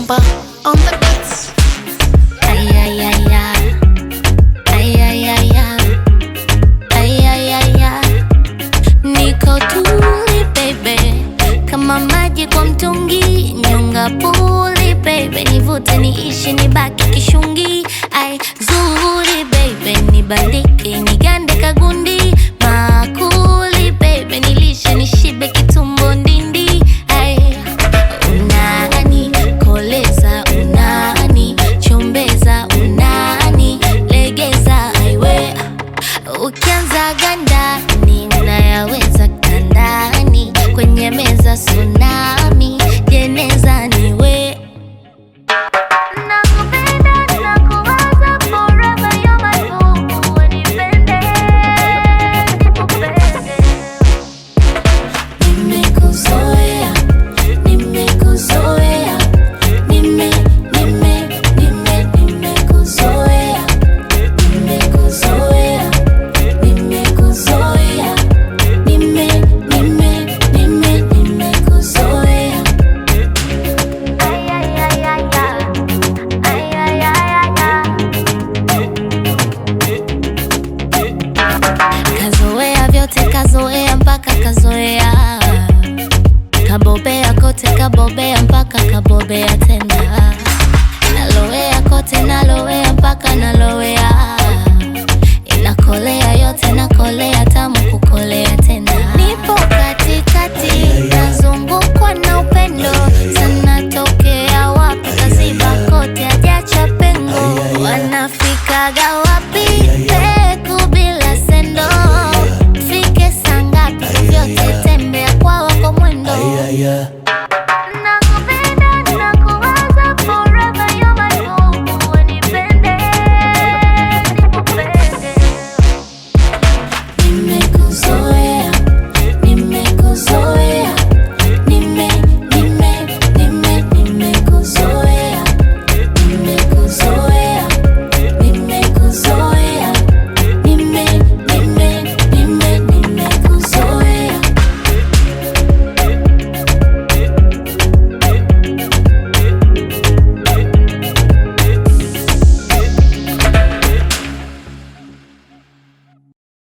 Bomba on the beats. Ay, ay, ay, ay. Ay, ay, ay, ay. Ay, ay, ay, ay. Niko tuli baby, kama maji kwa mtungi, nyonga puli baby, nivute niishi nibaki kishungi. Ai zuri baby, nibandike nigande kagundi, makuli baby, nilishe nishibe kitumbo ndindi. Ai unani koleza, unani chombeza, unani legeza, aiwe Ukianza gandani nayaweza kandani, kwenye meza tsunami, jeneza niwe Nakupenda, nakuwaza forever, you're my boo, unipende, nikupende. Nimekuzoea, nimekuzoea, nime, nime, nime, nimekuzoea, nimekuzoea, nimekuzoea, nime, nime, nime, nimekuzoea. Ay, ay, ay, ay, ay. Ay, ay, ay, ay, ay. Kazoea vyote kazoea mpaka kazoea kabobea kote kabobea mpaka kabobea tena nalowea kote nalowea mpaka nalowea inakolea yote nakolea